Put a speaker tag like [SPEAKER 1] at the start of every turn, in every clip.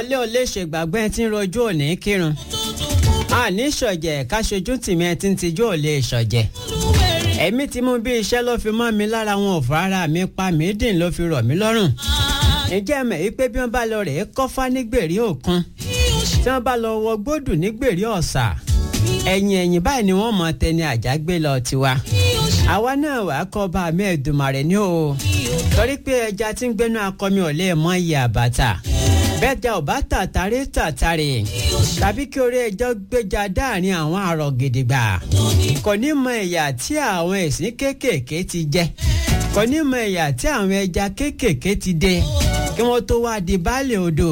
[SPEAKER 1] ọlẹ́ ò lè ṣègbàgbọ́ ẹ tí ń rojú òní kírun àní ṣọ̀jẹ̀ káṣojú tìmí ẹ tí ń tijú ò lè ṣọ̀jẹ̀ ẹ̀mí tí mú bí iṣẹ́ ló fi mọ́ mi lára wọn ò fọ ara mi pa mí dìn ló fi rọ̀ mí lọ́rùn ǹjẹ́ mẹ̀ wípé bí wọ́n bá lọ rèé kọ́fá nígbèrè òkun tí wọ́n bá lọ wọ gbódù nígbèrè ọ̀sà ẹ̀yìn ẹ̀yìn báyìí ni wọ́n mọ tẹni àjágbé lọ tiwa àwa náà wà á kọ́ bá mi Èdùmàrè ní o torí pé ẹja tí ń gbénú akọmi ò lè mọ iye àbàtà bẹ́ẹ̀ ja ò bá tàtàrí tàtàrí tàbí kí orí ẹjọ́ gbéjà dáàrin àwọn àrò gidigba kò ní mọ ìyà tí àwọn ẹ̀sìn kéékèèké ti jẹ kò ní mọ ìyà tí àwọn ẹja kéékèèké ti dé kí wọ́n tó wá di baálé odò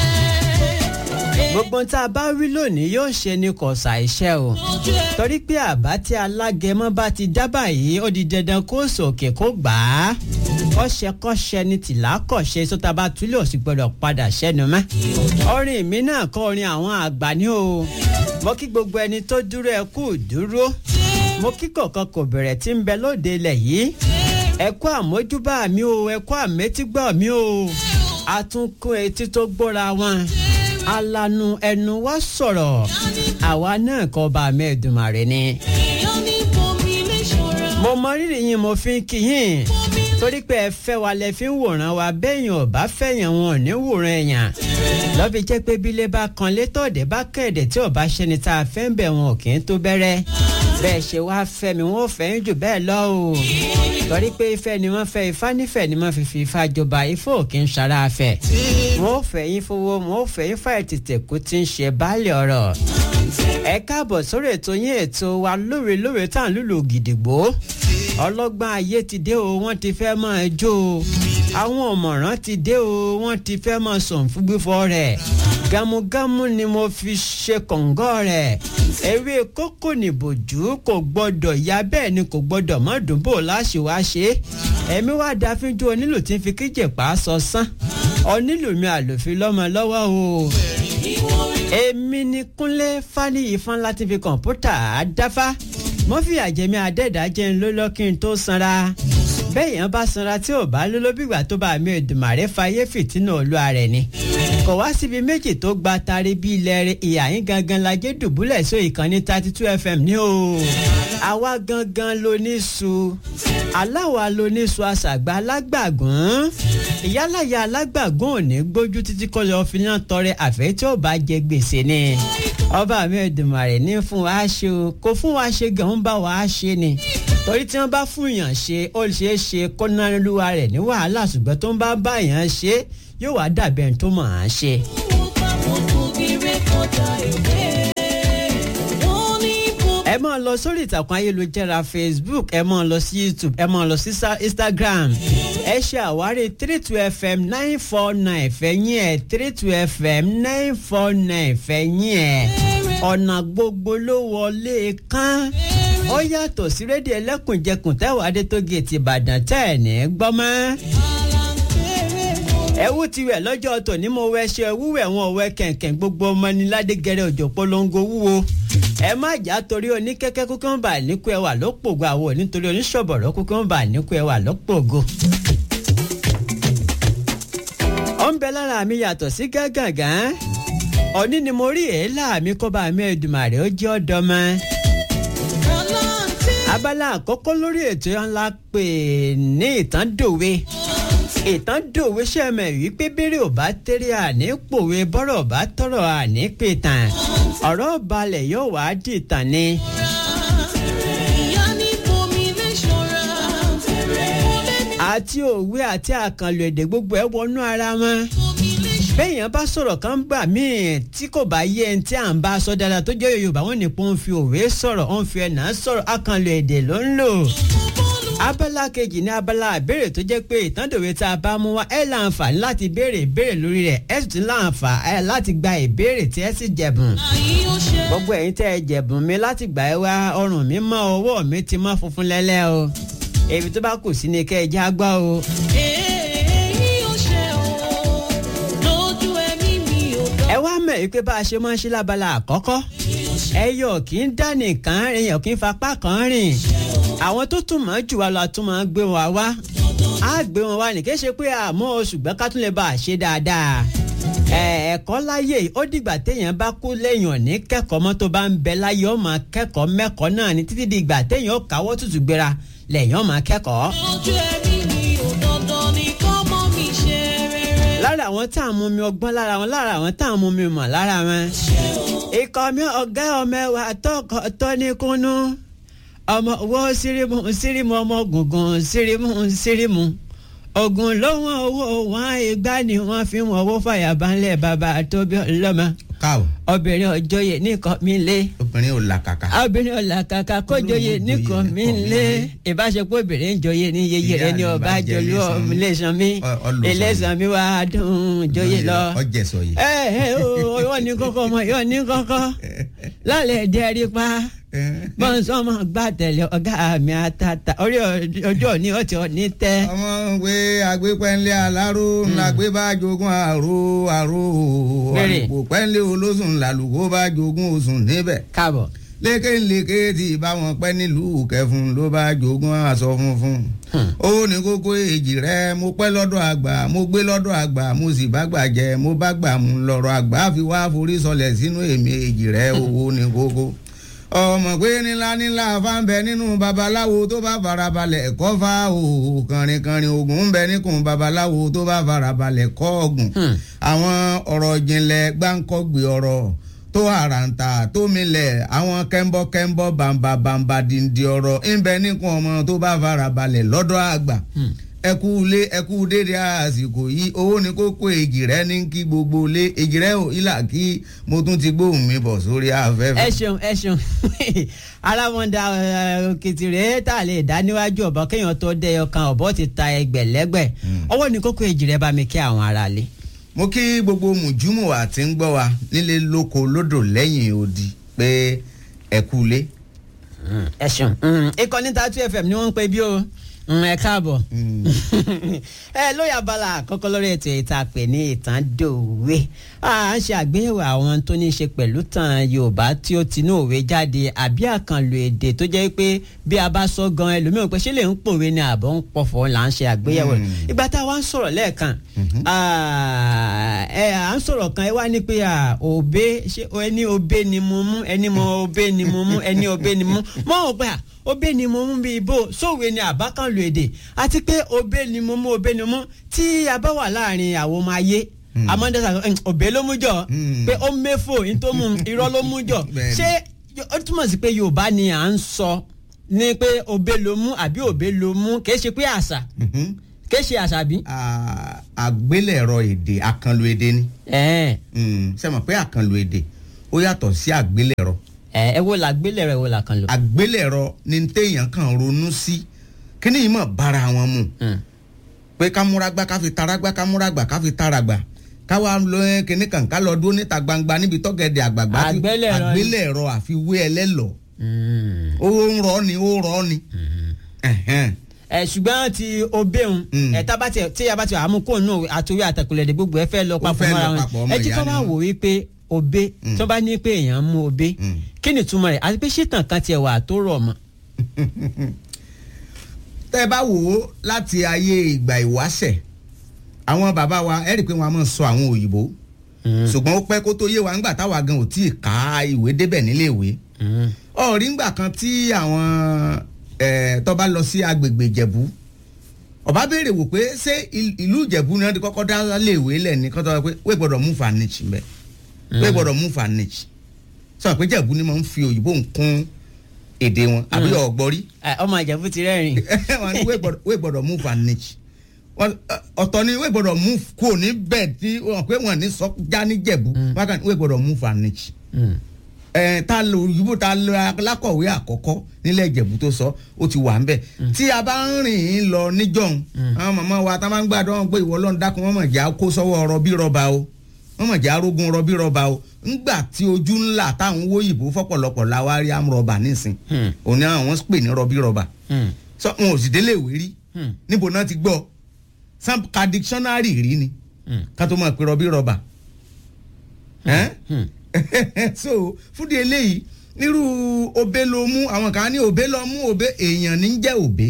[SPEAKER 1] gbogbo tá a bá wí lónìí yóò ṣe ni kò ṣàìṣe o torí pé àbá tí alágẹmọ bá ti dábàá yìí ó di dandan kó sòkè kó gbà á kọ́ṣẹ́kọ́ṣẹ́ ni tìlá kọ̀ṣe sọ́ta bá túlẹ̀ òsì gbọ́dọ̀ padà ṣẹ́nu mọ́ orin mi náà kọ́ orin àwọn àgbà ní o mo kí gbogbo ẹni tó dúró ẹ kú dúró mo kí kọ̀ọ̀kan kò bẹ̀rẹ̀ tí ń bẹ lóde ilẹ̀ yìí ẹ kú àmójúbà mi o ẹ kú àmétígbà mi o àtúnkún etí tó gbóra wọn alanu ẹnu wa sọ̀rọ̀ àwa náà kọ́ bá mẹ́ẹ̀dùmarè ni. mo mọ rírì yín mo fi ń kí yín torí pé ẹ fẹ́ wa lẹ fi ń wòran wa bẹ́yìn ò bá fẹ̀yàn wọn ò ní wòran ẹ̀yàn lọ́bi jẹ́ pé bílé bá kan létọ́ọ̀dẹ́ bá kẹ̀dẹ̀ tí ò bá ṣẹni tá a fẹ́ ń bẹ̀ wọn ò kì í tó bẹ̀rẹ̀ bẹ́ẹ̀ ṣe wá fẹ́ mi wọ́n fẹ́ ń jù bẹ́ẹ̀ lọ o torí pé ìfẹ́ ni wọ́n fẹ́ ifá nífẹ̀ẹ́ ni wọ́n fi fi ifá jọba ifá ò kì í ṣara afẹ́ wọ́n fẹ́ yín fowó wọ́n fẹ́ yín fà ètìtì kú tí ń ṣe baálé ọ̀rọ̀ ẹ káàbọ̀ sórí ètò yín ètò wa lóore lóore tá à ń lùlù gidigbo ọlọ́gbọ́n ayé ti dé o wọ́n ti fẹ́ máa jó o àwọn ọ̀mọ̀ràn ti dé o wọ́n ti fẹ́ máa sọ̀n fún gbífọ́ rẹ̀ gamugamu ni mo fi ṣe kọ̀ǹgọ́ rẹ̀ ewé kókò nìbòjú kò gbọ́dọ̀ ya bẹ́ẹ̀ ni kò gbọ́dọ̀ mọ́ dùnbò láṣẹ wá ṣe ẹ̀mí wá da fíjú onílù tí ń fi kíjè pa á sọ sán onílù mi àlòfin lọ́mọ lọ́wọ́ o èmi ni kúnlé fáníyì fún láti fi kọ̀ǹpútà àdáfá mo fi àjẹmí adẹ́dàjẹ́ ń lólọ́ kí n tó sanra bẹ́ẹ̀ yẹn bá sanra tí ò bá lóló bígbà tó bá mi Èdùmàrè fayé fìtínà olúwa rẹ̀ ni kò wá síbi méjì tó gba tari bí ilẹ̀ rẹ̀ ìyá yín gangan lajẹ́ dùbúlẹ̀ só ìkànnì thirty two fm ní o àwa gangan ló ní su aláwa ló ní su àṣàgbà alágbàgún ìyálàyà alágbàgún ò ní gbójú títí kọ́ lọ́ọ́ fi náà tọrẹ àfẹ́ tí ó bá jẹ gbèsè ni ọba mi Èdùmàrè ní fún wa ṣe o kò fún wa ṣe gan ń bá wa ṣe ni torí tí wọ́n bá fún yàn ṣe ó ṣeé ṣe kó náà lúwa rẹ̀ ní wàhálà ṣùgbọ́n tó ń bá bá yàn ṣe yóò wá dàbẹ̀ ẹni tó mọ̀ á ṣe. ẹ máa lọ sórí ìtàkùn ayélujára Facebook ẹ máa lọ sí YouTube ẹ máa lọ sí Instagram ẹ ṣe àwárí three two fm nine four nine fẹ̀yìn ẹ̀ three two fm nine four nine fẹ̀yìn ẹ̀ ọ̀nà gbogbo ló wọlé kán ó yàtọ̀ sí rédíò ẹlẹ́kùnjẹkùn tẹ́wọ̀ adétógèètì ìbàdàn tẹ́ ẹ̀ ní gbọ́mọ́ ẹwú ti wẹ̀ lọ́jọ́ tòní mo wẹ ṣe wúwẹ̀ wọn wẹ kẹ̀kẹ́ gbogbo ọmọ ní ládégẹrẹ òjò polongo wúwo ẹ má jà torí oníkẹ́kẹ́ kúkú ń bà níkú ẹwà lọ́pọ̀gọ́ àwọn nítorí oníṣọ̀bọ̀rọ̀ kúkú ń bà níkú ẹwà lọ́pọ̀gọ́. ó ń bẹ lára mi yàtọ̀ sí gágàgán òní ni mo rí èélá mi kó bá mi Èdùmàrè ó jẹ́ ọ̀dọ́ mọ́ abala àkọ́kọ́ lórí ètò ńlá pè ní ìtàn dòwe ìtàn dòwe sẹ́mẹ̀ wípé bẹ́rẹ̀ ò bá tẹ́rẹ̀ àní pòwe bọ́rọ̀ bá tọrọ àní pè tàn ọ̀rọ̀ balẹ̀ yóò wá dìtàn ni. àti òwe àti àkànlò èdè gbogbo ẹ̀ wọnú ara wọn bẹ́ẹ̀yàn bá sọ̀rọ̀ kan gbà míì tí kò bá yé ẹni tí à ń bá sọ dáadáa tó jẹ́ yorùbá wọn nìkan ń fi òwe sọ̀rọ̀ ó ń fi ẹ̀nà sọ̀rọ̀ àkànlò èdè ló ń lò. abala kejì ní abala àbèrè tó jẹ́ pé ìtàndòwe tá a bá mú wá ẹ̀ láǹfààní láti béèrè ìbéèrè lórí rẹ̀ ẹ̀ sì tún láǹfààní láti gba ìbéèrè tí ẹ̀ sì jẹ̀bùn. gbogbo ẹ̀yin tẹ́ ẹ jẹ̀bùn mi láti gbà ẹ wá ọrùn mi mọ́ ọwọ́ mi ti mọ́ funfun lẹ́lẹ́ o èmi tó bá kù sí ni kẹ́ ẹ já gbọ́ o. ẹ wá mọ̀ ẹ́ pé bá a ṣe máa ń ṣe lábala àkọ́kọ́ ẹyọ kì í dá nìkan èèyàn kì í fapá kan rìn àwọn tó tún mọ̀ jù wá lọ tún máa gbé wọn wá á gbé wọn wá ní kí ṣe pé àmọ́ ṣùgbọ́n ká tún lè bá a ṣe dáadáa ẹ ẹ ẹ̀kọ́ láyé yìí ó dìgbà téèyàn bá kú lẹ́yìn òní kẹ́kọ̀ọ́ mọ́ tó bá ń bẹ láyé ó máa kẹ́kọ̀ọ́ mẹ́kọ̀ọ́ náà ní títí di ìgbà téèyàn ó káwọ́ tutù gbéra lẹ́yìn ó máa kẹ́kọ̀ọ́.
[SPEAKER 2] ojú ẹbí mi ò dandan ni kọ́mọ mi ṣe rere.
[SPEAKER 1] lára àwọn tá à ń mú mi ọgbọ́n lára wọn lára àwọn tá à ń mú mi mọ̀ lára wọn. ikọ̀ mi ọ̀gá ọmọ ẹwà tọkọ tọ́níkúnú ọmọ owó sírímù sírímù ọmọ gùngùn sírímù sírímù ogun lóhùn owó wọn ìgbà ni wọn fi wọn owó fàyàbánlẹ̀ bàbá tóbi ọlọ́mọ
[SPEAKER 3] káò
[SPEAKER 1] obìnrin ọjọ́yè nìkan mi lé
[SPEAKER 3] obìnrin ò làkàkà.
[SPEAKER 1] obìnrin ọ̀làkàkà kó joyè nìkan mi lé ìbáṣepọ̀ obìnrin joyè ní yeye rẹ ní ọba jọlú ọmọlẹ́sàn mi
[SPEAKER 3] Ọ- ọlọ́sàn mi.
[SPEAKER 1] ẹlẹ́sàn mi wá dùn joyè lọ.
[SPEAKER 3] ọjẹ sọ yìí.
[SPEAKER 1] ẹ ẹ o yóò ní kọ́kọ́ ọmọ yóò ní kọ́kọ́ lálẹ́ jẹ́rí pa bọ́nsọ́mọ gbà tẹ̀lé ọ̀gá mi àtàtà orí ọjọ́ òní ọtí òní tẹ́.
[SPEAKER 3] ọmọ ìwé agbépẹ́ńlé aláró ńlá gbé bá jogún àrò àrò
[SPEAKER 1] Bẹ́ẹ̀ni.
[SPEAKER 3] àlùkò pẹ́ńlé olóṣùn làlùkò bá jogún oṣùn níbẹ̀
[SPEAKER 1] káàbọ̀.
[SPEAKER 3] lékèlékè tí báwọn pẹ́ nílùú kẹfún ló bá jogún aṣọ funfun ó ní kókó èjì rẹ mo pẹ́ lọ́dọ̀ àgbà mo gbé lọ́dọ̀ àgbà mo sì bá gbà jẹ mo bá gbà mú lọ́rọ̀ àgbà fi wá forí sọlẹ̀ sínú èmi èjì rẹ owó ní kókó ọmọ pé nílá nílá fáńbẹ nínú babaláwo tó bá farabalẹ̀ kọ́ fa òòó kànrìnkànrìn ogun ń bẹ níkùn babaláwo tó bá farabalẹ̀ kọ́ ọ̀gùn àwọn ọ̀rọ̀ ìjìnlẹ̀ gbáǹkọ́gbè ọ̀rọ̀ tó àràǹtà tó milẹ̀ àwọn kẹ́ńbọ́kẹ́ńbọ́ bàǹbà bàǹbà dìndín ọ̀rọ̀ ń bẹ níkùn ọmọ tó bá farabalẹ̀ lọ́dọ̀ àgbà ẹkú ilé ẹkú dédé àsìkò yìí owó ní kókó èjì rẹ ní kí gbogbo ilé èjì rẹ ò ilà kí mo tún ti gbóhùn mi bọ̀ sórí afẹ́fẹ́.
[SPEAKER 1] ẹ ṣeun ẹ ṣeun alámọ̀dá òkìtì rèé tá a lè dá níwájú ọ̀bọ kéèyàn tó dé ọkàn ọ̀bọ ti ta ẹgbẹ̀lẹ́gbẹ̀ ọwọ́ ní kókó èjì rẹ bá mi kí àwọn aráalé.
[SPEAKER 3] mo kí gbogbo mùjúmù àti ń gbọ́ wa nílé lóko lódò lẹ́yìn odi pé ẹkú ilé.
[SPEAKER 1] ẹ ṣeun ìkànnì Tatu FM ni wọ́n ń pè bí o Mm, ẹ káàbọ̀ ẹ lóye abala àkọ́kọ́ lórí ètò ìta pè ní ìtàn dòwe à ń ṣe àgbéyẹ̀wò àwọn tó ní í ṣe pẹ̀lú tàn Yorùbá tí ó tinú òwe jáde àbí àkànlò èdè tó jẹ́ pé bí a bá sọ gan ẹlòmíràn pé ṣé lè ń pòwe ni àbọ̀ ń pọ̀fọ̀ là ń ṣe àgbéyẹ̀wò rẹ̀. ìgbà tá a wá ń sọ̀rọ̀ lẹ́ẹ̀kan ah, ẹ à ń sọ̀rọ̀ kan ẹ wá ní pé ah, òbé ṣé ẹni òbé ni mo mú ẹni mo òbé ni mo mú ẹni òbé ni mo mú mọ́ ò pé à òbé ni mo mú bí ibo sóòwe ni àbákanlò èdè àti pé òbé ni mo mú òbé ni mo mú tí a bá wà láàrin àwọn ọmọ ayé amọ́ndẹ́sà òbé ló mú jọ
[SPEAKER 3] Mm.
[SPEAKER 1] pé ó mẹ́fò nítorí irọ́ ló mú jọ
[SPEAKER 3] Bẹ́ẹ̀ni.
[SPEAKER 1] ṣé ó túmọ̀ sí pé Yorùbá ni à ń sọ ní pé òbé ló mú àbí òbé ló mú kì í ṣe pé àṣà
[SPEAKER 3] Mhm.
[SPEAKER 1] kì í ṣe àṣà bí.
[SPEAKER 3] À- àgbélẹ̀rọ èdè àkànlò èdè ni
[SPEAKER 1] ẹ
[SPEAKER 3] Mm, ṣé mọ̀ pé àkànlò èdè ó yàtọ̀ sí àgbélẹ̀rọ
[SPEAKER 1] ẹ ẹ wo la gbélé rẹ wo la kan lò.
[SPEAKER 3] àgbélẹ̀rọ ni téèyàn kàn ronú sí kíní yìí mọ̀ bára wọn mu pé ká múra gbá ká fi tara gbá ká múra gbà ká fi tara gbà ká wá lọ ẹ kíní kan ká lọ dúró níta gbangba níbi tọ́gẹ̀dẹ̀ àgbàgbà tí-
[SPEAKER 1] Àgbélẹ̀rọ ni.
[SPEAKER 3] àgbélẹ̀rọ àfiwé ẹlẹ́lọ̀ ó ń rọ ni ó rọ ni. Ẹ̀hẹ́n.
[SPEAKER 1] ẹ ṣùgbọ́n ti obéun
[SPEAKER 3] Mm.
[SPEAKER 1] ẹ tábà tí tí a bá ti àmú kó nù àtúwé àtàkùlẹ̀dẹ̀ gbogbo ẹ fẹ́ lọ
[SPEAKER 3] Ó
[SPEAKER 1] papọ̀
[SPEAKER 3] fẹ́ lọ
[SPEAKER 1] mọ́ra
[SPEAKER 3] papọ̀,
[SPEAKER 1] wọn
[SPEAKER 3] ọmọ
[SPEAKER 1] ẹ jí
[SPEAKER 3] ìyá
[SPEAKER 1] kọ́
[SPEAKER 3] ni
[SPEAKER 1] máa
[SPEAKER 3] wọ́n.
[SPEAKER 1] wò wípé obé
[SPEAKER 3] Mm.
[SPEAKER 1] tó bá ní pé èèyàn mú obé
[SPEAKER 3] Mm.
[SPEAKER 1] kí ni túmọ̀ rẹ̀ àti pé ṣìtàn kan tiẹ̀ wà tó rọ̀ mọ́.
[SPEAKER 3] tẹ́ ẹ bá wò ó láti ayé ìgbà ìwáṣẹ̀ àwọn bàbá wa ẹ rí i pé wọ́n á máa sọ àwọn òyìnbó ṣùgbọ́n ó pẹ́ kó tó yé wa ńgbà táwa gan ò tí ì ká ìwé débẹ̀ nílé ìwé ọ̀rí ńgbà kan tí àwọn eh, tó bá lọ sí agbègbè ìjẹ̀bú ọba béèrè wò pé ṣé il- ìlú ìjẹ̀bú ni wọ́n ti kọ́kọ́ dá lé ìwé lẹ̀ ní kọ́tọ́ sọ pé wé gbọ́dọ̀ mú fanich mbẹ́ wé gbọ́dọ̀ mú fanich sọ pé ìjẹ̀bú ni wọ́n ń fi òyìnbó ń kún èdè wọn àbí ọ̀gbọ́rí
[SPEAKER 1] Ẹ, ọmọ ìjẹ̀bú ti rẹ́rìn.
[SPEAKER 3] wọ́n ní wé gbọ́dọ̀- wé gbọ́dọ̀ mú fanich Wọ́n- ọ̀tọ̀ ni wé gbọ́dọ̀ mú kò ní bẹ́ẹ̀ tí wọ́n pé wọ́n ní sọ já ní jẹ̀bú wọ́n kàn ní wé gbọ́dọ̀ mú fanich ẹ ta lo òyìnbó ta lo alákọ̀wé àkọ́kọ́ nílẹ̀ ìjẹ̀bú tó sọ ó ti wà ń bẹ̀ tí a bá ń rìn ín lọ níjọ́un àwọn màmá wa tá a máa ń gbàdọ́ wọn pé ìwọ lọ́n dákun wọ́n mọ̀ já kó sọ́wọ́ rọbí rọba o wọ́n mọ̀ já rógun rọbí rọba o ńgbà tí ojú ńlá táwọn owó òyìnbó fọ́pọ̀lọpọ̀ la wá rí amúrọ̀bà nísìn òní àwọn pè ní rọbí rọba sọ wọn ò sì délé ìwé rí níbo náà ti gbọ́ sam ka dictionary rí ni ká tó máa pe rọbí rọba ẹ́n? so fúdi eléyìí nírú òbé ló mú àwọn kan ní òbé lọ mú òbé èèyàn ní jẹ́ òbé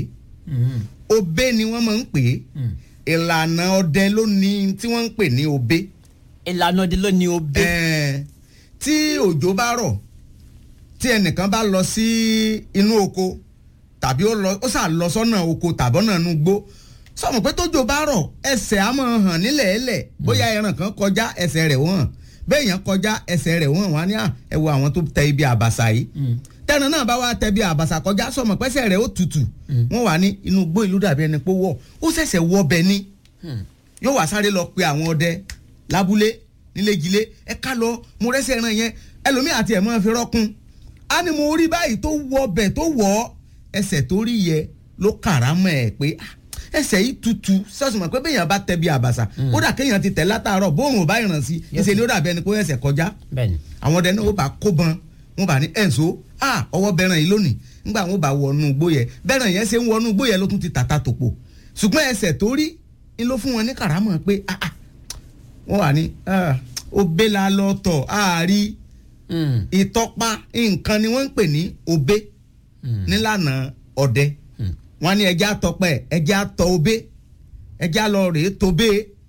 [SPEAKER 3] òbé ni wọ́n máa ń pè é ìlànà ọdẹ ló ní tí wọ́n ń pè ní òbé
[SPEAKER 1] ìlànà ọdẹ ló ní obe.
[SPEAKER 3] Ẹ̀ẹ́, tí òjò bá rọ̀ tí ẹnìkan bá lọ sí inú oko tàbí ó lọ ó sà lọ sọ́nà oko tàbọ́nà inú gbó sọmọ pé tójò bá rọ̀ ẹsẹ̀ á máa hàn nílẹ̀ ẹlẹ̀ bóyá ẹran kan kọjá ẹsẹ̀ rẹ̀ wọ́n hàn béèyàn kọjá ẹsẹ̀ rẹ̀ wọ́n hàn wá ní à ẹ wo àwọn tó tẹ ibi àbàṣà yìí tẹ́ran náà bá wá tẹ ibi àbàṣà kọjá sọmọ pẹ́sẹ̀ rẹ̀ ó tutù wọ́n wà ní inú gbó ìlú dàbí ẹni pé wọ̀ ó ṣẹ̀ṣẹ̀ wọ bẹ ní yóò wá sáré lọ pe àwọn ọdẹ lábúlé nílégilé ẹ ká lọ mo rẹ́sẹ̀ ẹran yẹn ẹlòmíì àti ẹ̀ máa fi rọ́kun á ní mo rí báyìí tó wọ bẹ̀ tó wọ̀ ọ́ ẹsẹ̀ tó rí yẹ ló kàrámọ̀ ẹ̀ pé ah, ẹsẹ̀ yìí tutù sọ́sùn pé béèyàn bá tẹ bí àbàṣà kódà kéèyàn ti tẹ̀ látàárọ̀ bóòrùn ò bá ìràn sí ìṣe ni ó dàbí ẹni pé ẹsẹ̀ kọjá
[SPEAKER 1] bẹ́ẹ̀ni.
[SPEAKER 3] àwọn ọdẹ náà ó bá kó bọn wọn bá ní ẹ̀ǹso ah ọwọ́ bẹ̀ràn yìí lónìí nígbà wọn bá wọnú igbó yẹ bẹ̀ràn yẹn ṣe ń wọnú igbó yẹ ló tún ti tàta tòpò ṣùgbọ́n ẹsẹ̀ tó rí ni ló fún wọn ní kàrámọ̀ pé ah ah wọ́n wà ní ah ó bẹ́ la lọ tọ̀ àárí
[SPEAKER 1] Mm.
[SPEAKER 3] ìtọ́pa nǹkan ni wọ́n ń pè ní obe nílànà ọdẹ wọ́n ní ẹjẹ́ àtọpẹ́ ẹjẹ́ àtọ obe ẹjẹ́ àlọ rèé tobe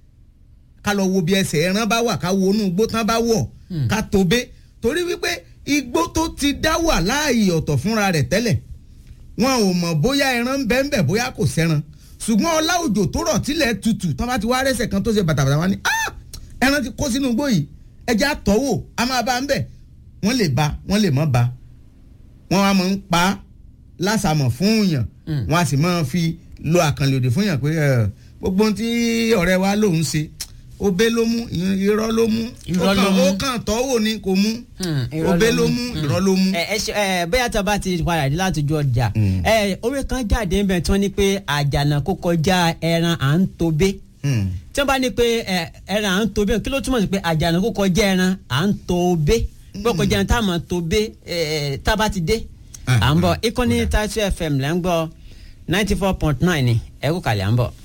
[SPEAKER 3] ká lọ wo bí ẹsẹ̀ ẹran bá wà ká wo inú igbó tán bá wọ̀ ká tobe torí wípé igbó tó ti dá wà láàyè ọ̀tọ̀ fúnra rẹ̀ tẹ́lẹ̀ wọn ò mọ̀ bóyá ẹran ń bẹ ń bẹ bóyá kò sẹ́ran ṣùgbọ́n ọlá òjò tó rọ̀ tílẹ̀ tutù tán bá ti wá rẹ́sẹ̀ kan tó ṣe bàtàbàtà wá ní "Ah! ẹran ti kó sínú igbó yìí ẹjẹ́ àtọ́wò a máa bá ń bẹ̀ wọ́n lè ba wọ́n lè mọ́ ba wọ́n á máa ń pa á lásàmọ̀ fún yàn wọ́n á sì máa fi lo àkànlè òdì fún yàn pé ẹ, gbogbo ohun tí ọ̀rẹ́ wa lòun ṣe obe ló mú irọ́ ló mú
[SPEAKER 1] Irọ́
[SPEAKER 3] ó
[SPEAKER 1] ló
[SPEAKER 3] kàn-
[SPEAKER 1] mú.
[SPEAKER 3] ó kàn tọ́wò ni kò mú
[SPEAKER 1] Hmm, irọ́
[SPEAKER 3] obe
[SPEAKER 1] ló
[SPEAKER 3] ló
[SPEAKER 1] mú.
[SPEAKER 3] mú irọ́ ló mú.
[SPEAKER 1] ẹ ẹ ṣe ẹ bóyá tí a bá ti padà dé láti ju ọjà
[SPEAKER 3] Mm.
[SPEAKER 1] ẹ orí kan jáde ń bẹ tí wọ́n ní pé àjànà kó kọjá ẹran à ń tobe
[SPEAKER 3] Hmm.
[SPEAKER 1] tí wọ́n bá ní pé ẹ, ẹran à ń tobe kí ló túmọ̀ sí pé àjànà kó kọjá ẹran à ń tobe pé kọjá ẹran tá a máa tobe ẹ, tá a bá ti dé
[SPEAKER 3] Ah,
[SPEAKER 1] à ń bọ̀
[SPEAKER 3] ah,
[SPEAKER 1] ìkànnì
[SPEAKER 3] kódà.
[SPEAKER 1] Taitu FM lẹ́ ń gbọ́ ninety four point nine ni ẹ kú kàlẹ́ à ń bọ̀.